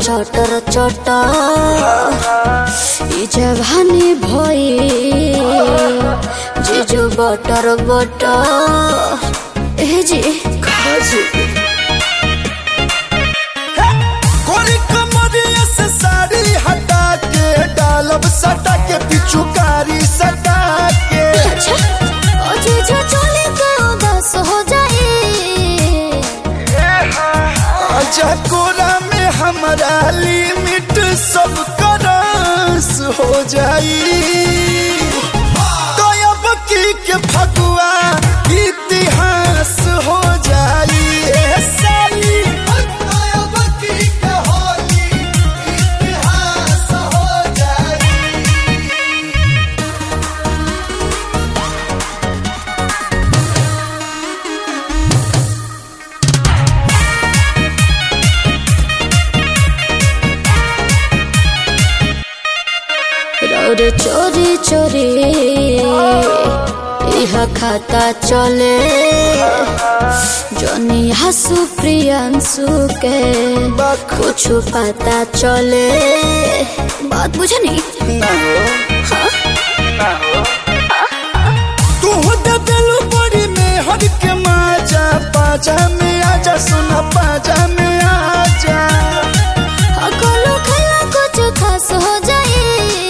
चटर चटर ई जवानी भई जीजू बटर बटर ए जी खाजू कोरी कमरिया से साड़ी हटा के डालब सटा के पिचुकारी सटा के अच्छा ओ जीजू चले तो बस हो जाए आजा कोरा में हमारा लिमिट सब करस हो जाई तो अब की के फगुआ इतिहास हो जाई ए साली तो अब की के होली इतिहास हो जाई रौर चोरी चोरी इह खाता चले जनी हसु प्रियंसु के कुछ पता चले बात बुझे नहीं ना हो हाँ? तू दे दिलु बड़ी में हर के माजा पाजा में आजा सुना पाजा में आजा अकलो खला कुछ खास हो जाए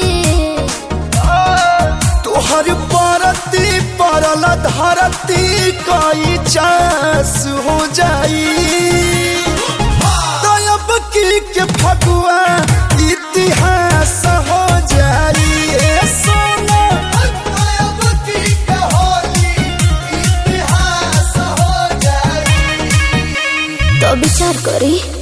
तू हर परती परल धरती कई चास हो जाई तो अब की के फगुआ इतिहास हो जाई ए सोना अब की के होली इतिहास हो जाई तो विचार करी